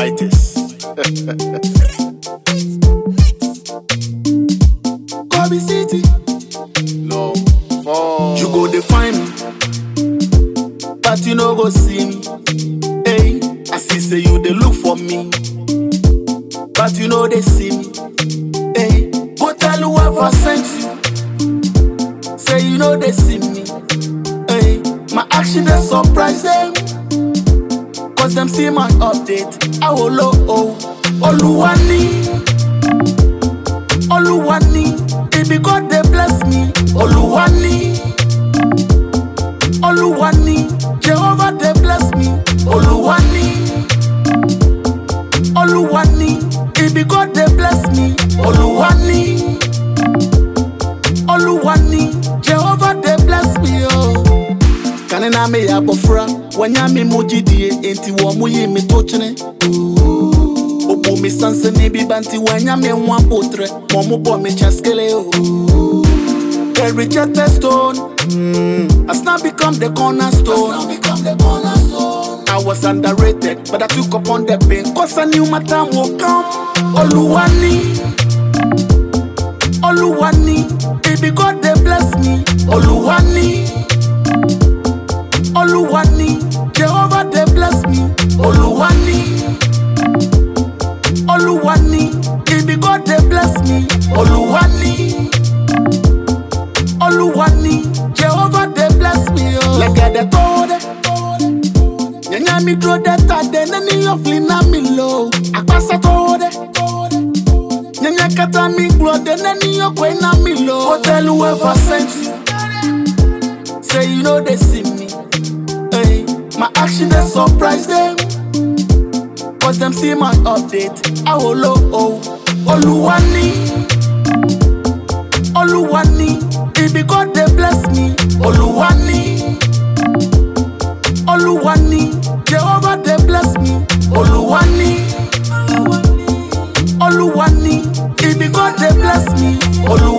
Mighties. Kobe City. Long fall. You go define me, but you no go see me. Hey, I see say you they look for me, but you know they see me. Hey, go tell whoever sent you, say you know they see me. Hey, my action they surprise them, cause them see my update. I will oh, Oluwani, Oluwani, baby God they bless me. Oluwani, Oluwani, Jehovah they bless me. Oluwani, Oluwani, baby God they bless me. Oluwani, Oluwani, Jehovah they bless me. Oh. kane na me yɛ abɔfra wɔnya me mo gyidie enti wɔ mo yi me to kyene obu me sansane bi ba nti wɔanya me ho abotrɛ ma ɔmo bɔ me kyaskele o The rejected stone mm, has now become the cornerstone. I was underrated, but I took upon the pain. Cause I knew my time will come. Oluwani, Oluwani, baby God they bless me. Oluwani, Oluwani, Jehovah they bless me. Oluwani, Oluwani, baby God they bless me. Oluwani, Oluwani, Jehovah they bless me. Oh. Like I the told Nyanya mi duro de ta de nani ofli na mi lo. Akpasa to de. Nyanya kata mi glo de nani okwe na mi lo. Hotel whoever sent you. Say you know they see me. Hey, my action they surprise them. Cause them see my update. I will oh, oh. Oluwani. Oluwani. Baby God they bless me. Oluwani. Oluwani, Jehovah they bless me. Oluwani, Oluwani, baby God they bless me. Oluwani.